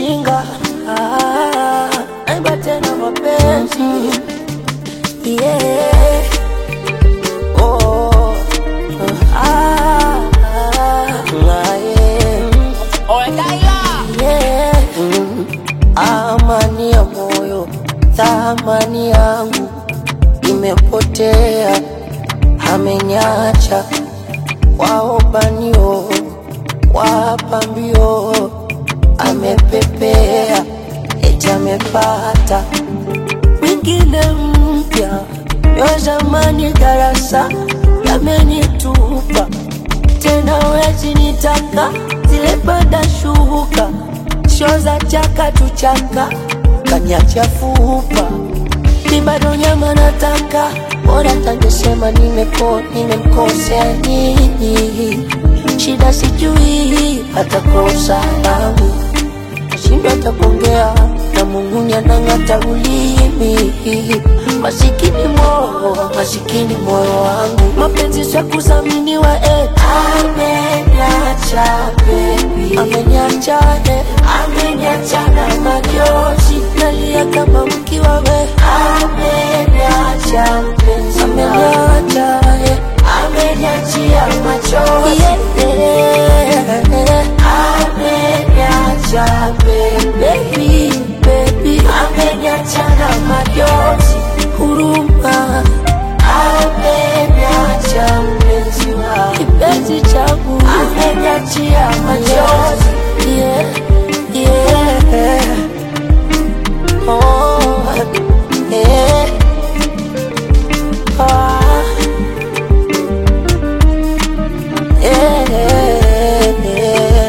ujinga ah, naimba tena mapenzi yeah. oh, ah, ah, ah, yeah. yeah. Mm. Amani ya moyo, thamani yangu imepotea, amenyacha waobanio, wapambio, amepepea, eti amepata mwingine mpya, yo zamani darasa yamenitupa tena, wezi nitaka zile bada shuka sho za chaka tuchaka kanyacha fupa mi bado nyama nataka bora tangesema nimeko nimemkosea nini shida sijui hata kosa langu nashindwa tapongea na mungunya nang'ata ulimi masikini moyo masikini moyo wangu mapenzi sya kuzaminiwa eh. ameniacha baby ameniacha eh. ameniacha na majozi nalia kama mkiwa we ameniacha mpenzi ameniacha eh. ameniachia machozi yeah. ameniacha baby baby ameniacha na majozi huruma ameniacha mpenzi wa kipenzi changu ameniachia machozi yeah, yeah. Oh, yeah. Ah. Yeah.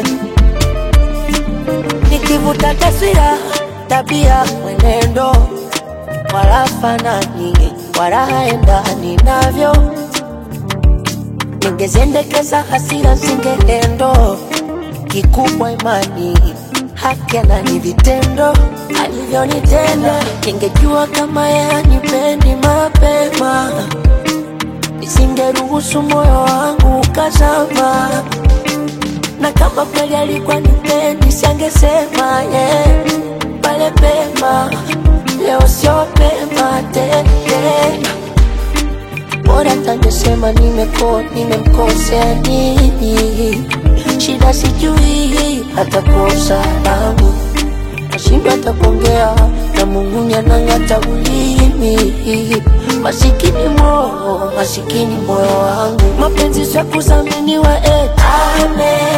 Nikivuta taswira, tabia, mwenendo, wala fanani, wala haendani navyo. Ningeziendekeza hasira zingeendo, kikubwa imani, haki na ni vitendo alivyonitenda. Ningejua kama yeye hanipendi mapema nisingeruhusu moyo wangu ukazama, na kama kweli alikuwa nipendi siangesema yeah. pale pema, leo sio pema tena, bora tangesema nimeko nimemkosea nini, shida sijui hata kosa langu nashindwa hata kuongea na mungunya nang'ata ulimi masikini moyo masikini moyo wangu mapenzi sya kuzaminiwa eh. Ame